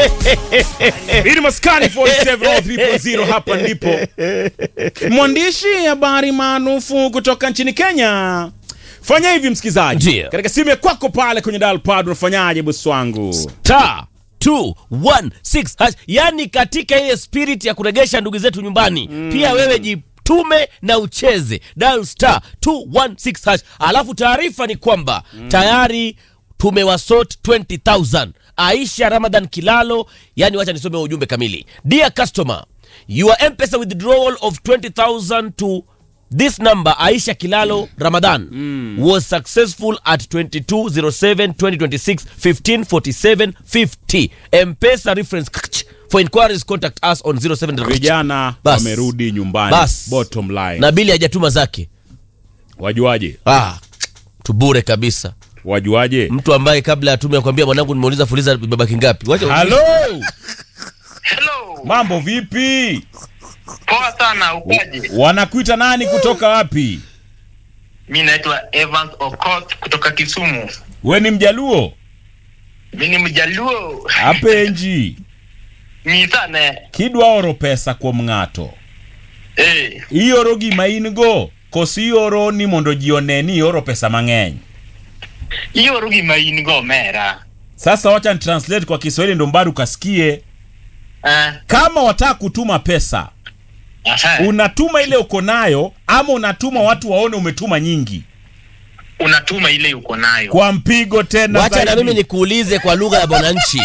Hii ni Maskani 470 hapa ndipo. Mwandishi habari maarufu kutoka nchini Kenya. Fanya hivi msikizaji. Ndio. Katika simu ya kwako pale kwenye dial pad unafanyaje bosi wangu? star 216 hash. Yani katika ile spirit ya kuregesha ndugu zetu nyumbani pia wewe jitume na ucheze dial star 216 hash. Alafu taarifa ni kwamba tayari tumewasort 20000 Aisha Ramadan Kilalo, yani wacha nisome ujumbe kamili. Dear customer, your M-Pesa withdrawal of 20000 to This number Aisha Kilalo Ramadan was successful at 2207-2026 1547-50 M-Pesa reference kch. for inquiries contact us on 07 Vijana Bas. wamerudi nyumbani. Bas. Bottom line. na bili hajatuma zake Wajuaje? ah, tubure kabisa Wajuaje? mtu ambaye kabla ya tume akwambia mwanangu nimeuliza fuliza imebaki ngapi wacha Halo. Hello. Mambo vipi? Poa sana ukaje? Wanakuita nani kutoka wapi? Mi naitwa Evans Okot kutoka Kisumu. We ni Mjaluo? Mi ni Mjaluo. Apenji. Mi sana. Kidwa oro pesa kuom ng'ato. Eh, Ioro gima in go. Kosi ioro ni mondo ji one ni ioro pesa mang'eny. hiyo rugi maini go mera. Sasa wacha ni translate kwa Kiswahili ndo mbadu kasikie. Eh, Kama wataka kutuma pesa, aha. unatuma ile uko nayo ama unatuma watu waone umetuma nyingi Unatuma ile uko nayo. kwa mpigo tena wacha na zaidi. mimi nikuulize kwa lugha ya mwananchi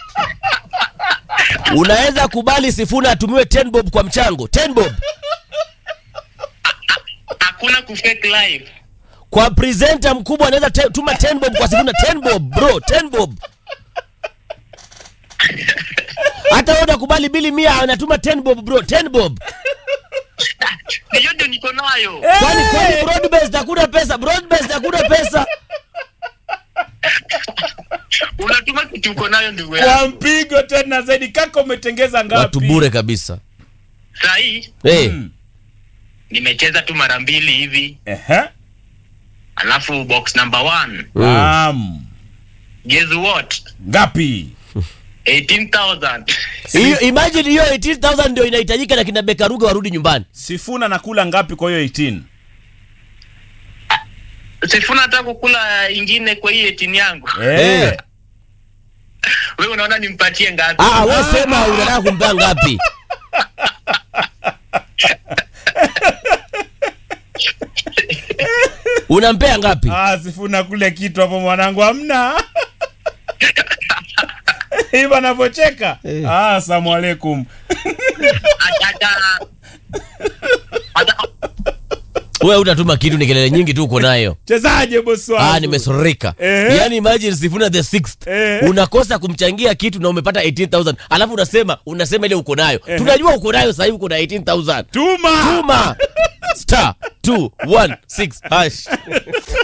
unaweza kubali sifuna atumiwe 10 bob kwa mchango 10 bob Hakuna kufake life. kwa presenter mkubwa anaweza te- tuma 10 bob kwa sifuna 10 bob bro 10 bob hata wewe unakubali bili mia anatuma 10 bob bro 10 bob Hiyo ndio niko nayo. kwani kwani broad based hakuna pesa broad based hakuna pesa Unatuma kitu uko nayo ndugu yangu. kwa mpigo tena zaidi. Kaka umetengeza ngapi? watu bure kabisa Saa hii hey. Mm. nimecheza tu mara mbili hivi. Ehe. Alafu box number one. Naam. Guess what? Ngapi? 18,000. hiyo imagine hiyo 18000 ndio inahitajika na kina bekaruga warudi nyumbani Sifuna nakula ngapi kwa hiyo 18? Sifuna hata kukula ingine kwa hii 18 yangu. Eh. Wewe unaona nimpatie ngapi? ah wewe sema unataka kumpea ngapi unampea ngapi Ah, Sifuna kule kitu hapo mwanangu hamna. Hivi anavyocheka. Ah, asalamu alaikum. hata hata wewe utatuma kitu ni kelele nyingi tu uko nayo Chezaje bosi wangu? ah nimesoreka Eh. yani imagine sifuna the sixth Eh. unakosa kumchangia kitu na umepata 18000 alafu unasema unasema ile uko nayo tunajua uko nayo sasa hivi uko na 18000 Tuma. tuma star 216 hash